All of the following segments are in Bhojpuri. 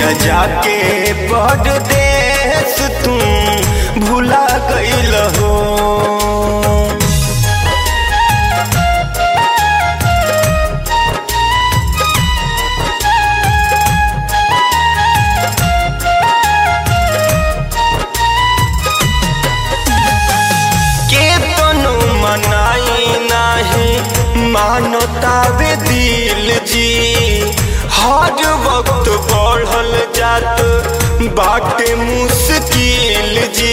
पिया जाके परदेश तू भुला गईल हो केतनो मनाई नाही मानतावे दिल जी हर वक्त बढ़ल जात बाटे मुश्किल जी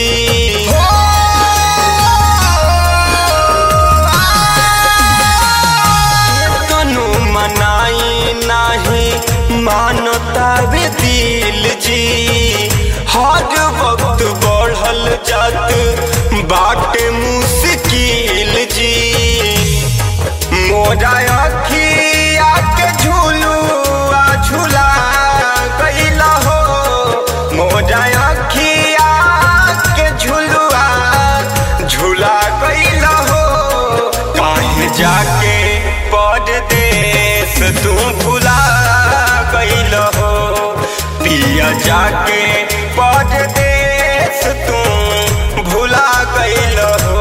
केतनो मनाई नाही मानतावे दिल जी हर वक्त बढ़ल जात बाटे मुश्किल जी मोरा अखिया के झूलुआ झूला गईला हो मोरा अखिया के झूलुआ झूला गईला हो काहे जाके परदेश तू भुला गईल हो पिया जाके परदेश तू भुला गईल हो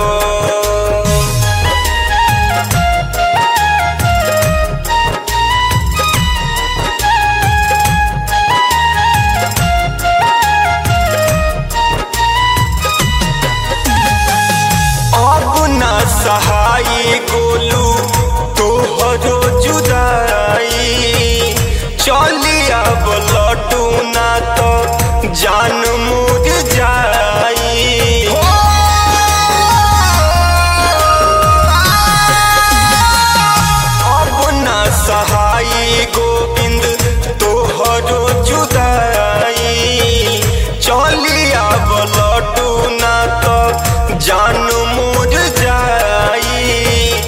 अब न सहाई गोलू तोहरो जुदाई चली अब लटू ना तो जान मुझ जाई अब न सहाई गोविंद तोहरो जुदाई चली अब लटू ना तो जान मुझ जाई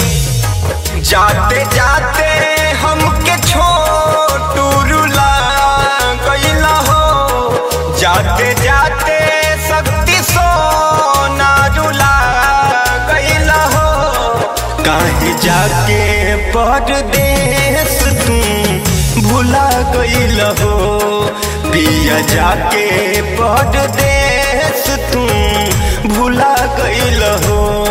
जाते जाते हमके छोटू रुला गईला हो जाते जाते शक्ति सोना रुला गईला हो काहे जाके परदेश तू भुला गईल हो पिया जाके परदेश तू भुला गईल हो